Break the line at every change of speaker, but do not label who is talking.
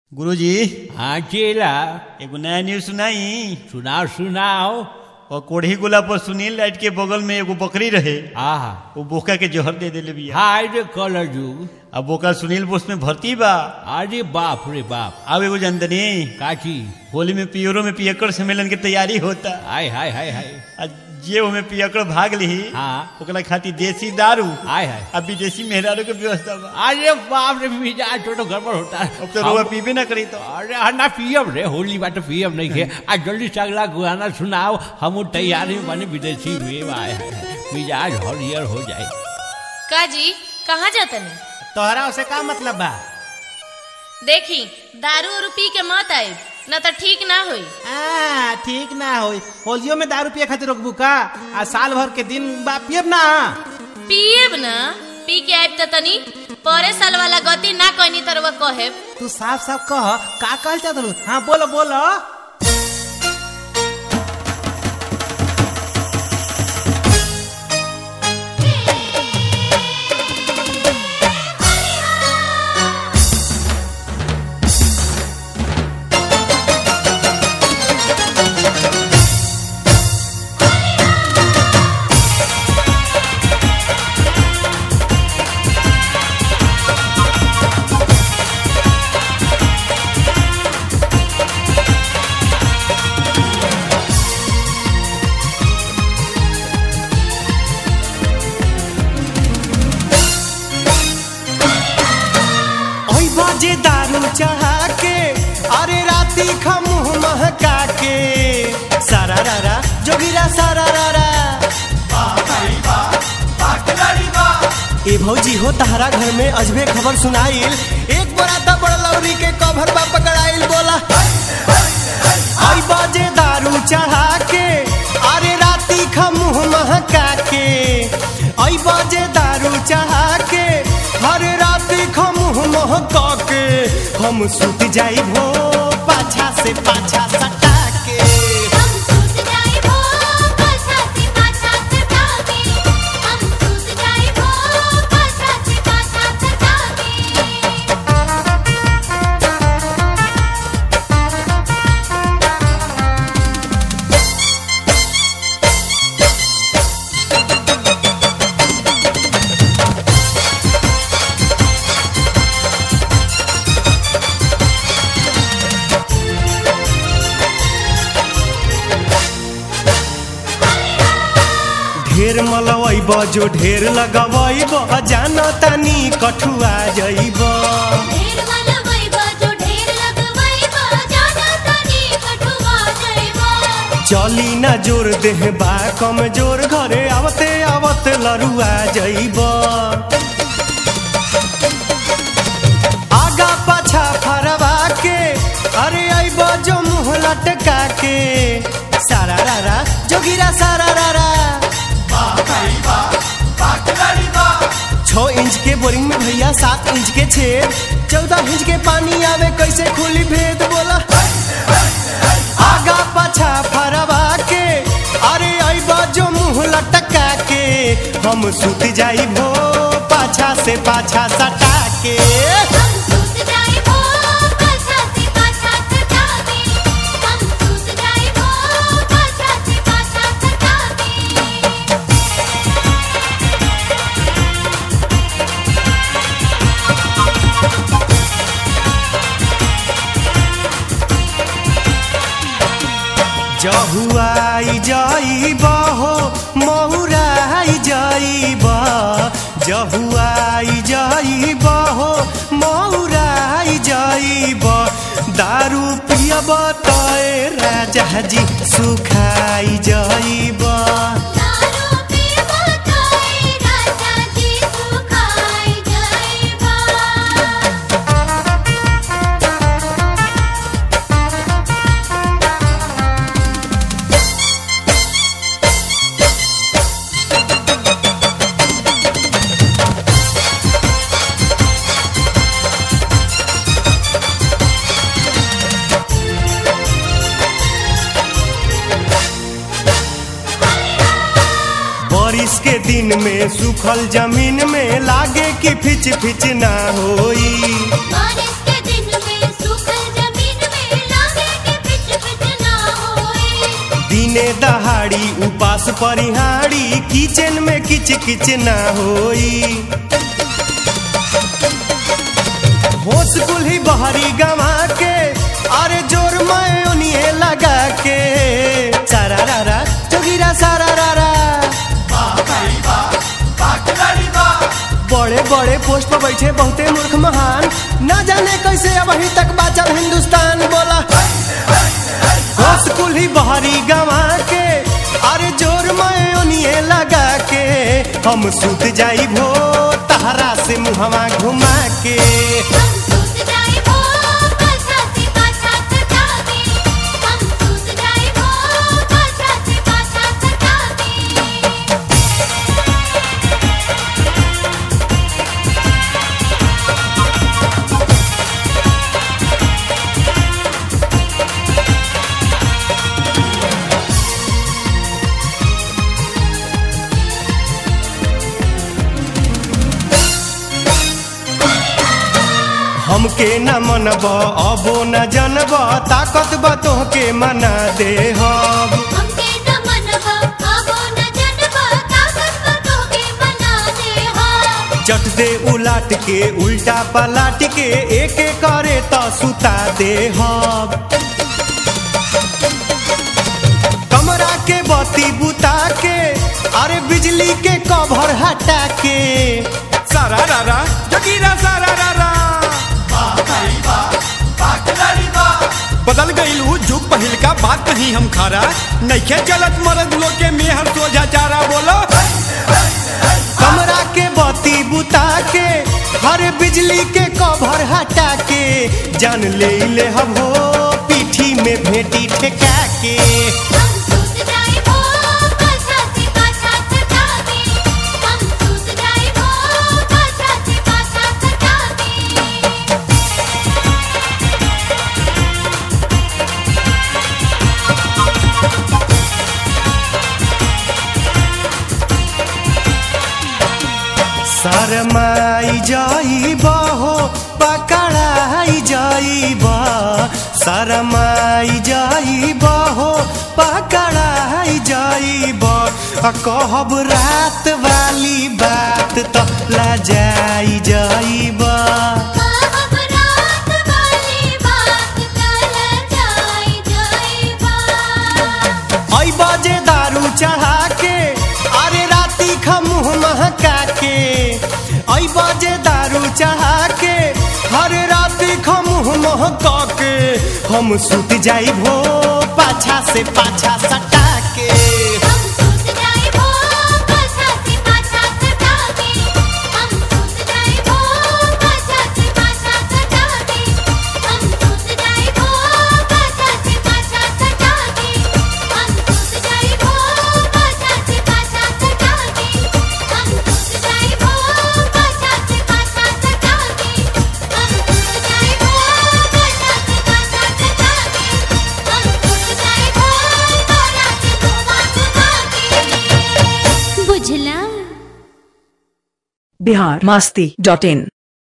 गुरुजी
हाँ चेला
एगो नया न्यूज सुनाई
सुनाओ सुनाओ
और कोढ़ी गोला पर सुनील लाइट के बगल में एगो बकरी रहे
आहा
वो बोका के जहर दे देले बिया
हाय रे कलर जुग
अब बोका सुनील बोस में भर्ती बा
अरे बाप रे बाप
अब एगो जानतनी
काची
होली में पियरो में पियकड़ सम्मेलन के तैयारी होता
हाय हाय हाय हाय
आ जे ओमे पियकड़ भाग ली
हाँ।
ओकरा खातिर देसी दारू
हाय हाय
अब विदेशी मेहरारू के व्यवस्था बा
अरे बाप रे मिजाज छोटो गड़बड़ होता है
अब तो रुआ पीबे ना करी तो
अरे हाँ ना पियब रे होली बात पियब नहीं के आज जल्दी से अगला गाना सुनाओ हम तैयारी में बने विदेशी में आए हैं मिजाज हरियर हो जाए
काजी कहाँ जातनी
तोहरा उसे का मतलब बा
देखी दारू उरू पी के मत आए न तो ठीक ना होई
आ, ठीक ना होई होलियो में दारू पिए खातिर रोकबू का आ साल भर के दिन बा पियब ना
पिएब न पी के आइब त तनी परे साल वाला गति ना कहनी तरवा कहे
तू साफ साफ कह का कहल चाहत हलू हाँ बोलो बोलो ओई बाजे दारू चढ़ा के अरे राती खमुह महका के सारा रारा जोगिरा सारा रारा ए भौजी हो तहरा घर में अजबे खबर सुनाइल एक बड़ा ता बड़ा लौरी के कभर बा पकड़ाइल बोला आई बाजे दारू चढ़ा के अरे राती खमुह महका के आई बाजे दारू चढ़ा के हर राती खमुह महका के हम सुत जाई भो पाछा से पाछा सटा के
हम सूत जाए वो पाछा से पाछा सतावे हम सूत जाए वो पाछा से पाछा सतावे
ढेर मलवैब जो ढेर लगवैब जाना तानी कठुआ जइब
ढेर वाला वैबा जो ढेर लगवैबा जाना तनी कठुआ जइबा
चली ना जोर देह बा कम जोर घरे आवते आवत लरुआ जइब आगा पाछा फरवा के अरे आइब जो मुँह लटका के सारा रारा जोगिरा सारा रारा छह इंच के बोरिंग में भैया सात इंच के छेद चौदह इंच के पानी आवे कैसे खुली भेद बोला आगा पाछा फरवा के अरे आइबा जो मुंह लटका के हम सुत जाई भो पाछा से पाछा सटा के
हम सूत जाए वो पाछा से पाछा सतावे हम सूत जाए वो पाछा से पाछा सतावे
जहुआई जाइब हो महुराई जाइब जहुआई जाइब हो महुराई जाइब दारू पियब तय राजा जी सुखाई जाइब
दारू पीबा तोय राजा जी सुखाई जाइबा
बारिश के दिन में सूखल जमीन में लागे कि फिच फिच ना होई
बारिश के दिन में सूखल
बाड़ी उपास परिहाड़ी किचन में किच किच ना होई होश कुल्ही बहरी गवा के अरे जोर मैं उन्हें लगा के सारा रारा जोगिरा सारा रारा बड़े बड़े पोस्ट पर बैठे बहुते मूर्ख महान ना जाने कैसे अब अभी तक बाचल हिंदुस्तान बोला होश कुल्ही बहरी गवा के अरे जोर मैं उन्हें लगा के हम सुत जाई भो तहरा से मुहवा घुमा के
हम सूत जाए वो पाछा से पाछा सतावे हम सूत जाए वो पाछा से पाछा सतावे
हमके न मनब अबो न जनब ताकत बा तोहके मना दे हम
हमके न मनवा आबो न जनवा ताकत बतो के बना दे हा
चट दे उलाट के उल्टा पलाट के एक एक करे तो सुता दे हम कमरा के बत्ती बुता के अरे बिजली के कवर हटा के
सारा रारा जगीरा सारा रारा बदल गईल उ जुग पहिल का बात नहीं हम खारा नइखे चलत मरद लोग के मेहर सोझा चारा बोलो
कमरा के बत्ती बुता के हर बिजली के कवर हटा के जान ले ले हम हो पीठी में भेटी ठेका के
हम सूत जाए वो पाछा से पाछा सतावे हम सूत जाए वो पाछा से पाछा सतावे
शरमाई जाइब हो पकड़ाई जाइब शरमाई जाइब हो पकड़ाई जाइब आ कहब रात वाली बात तो लजाई जाइब
हम रात वाली बात कल जाई जाइबा
आई बाजे दारू चढ़ा के अरे राती खमुह महका के आई बाजे दारू चढ़ा के हर राती खमुह महका के हम सुत जाई भो पाछा से पाछा सटा के
हम सूत जाए वो पाछा से पाछा सतावे हम सूत जाए वो पाछा से पाछा सतावे हम सूत जाए वो पाछा से पाछा सतावे हम सूत जाए वो पाछा से पाछा सतावे हम सूत जाए वो पाछा से पाछा सतावे हम सूत जाए वो पाछा से पाछा सतावे हम सूत जाए वो तोरा के धुआं धुआं बुझला
बिहार मस्ती डॉट इन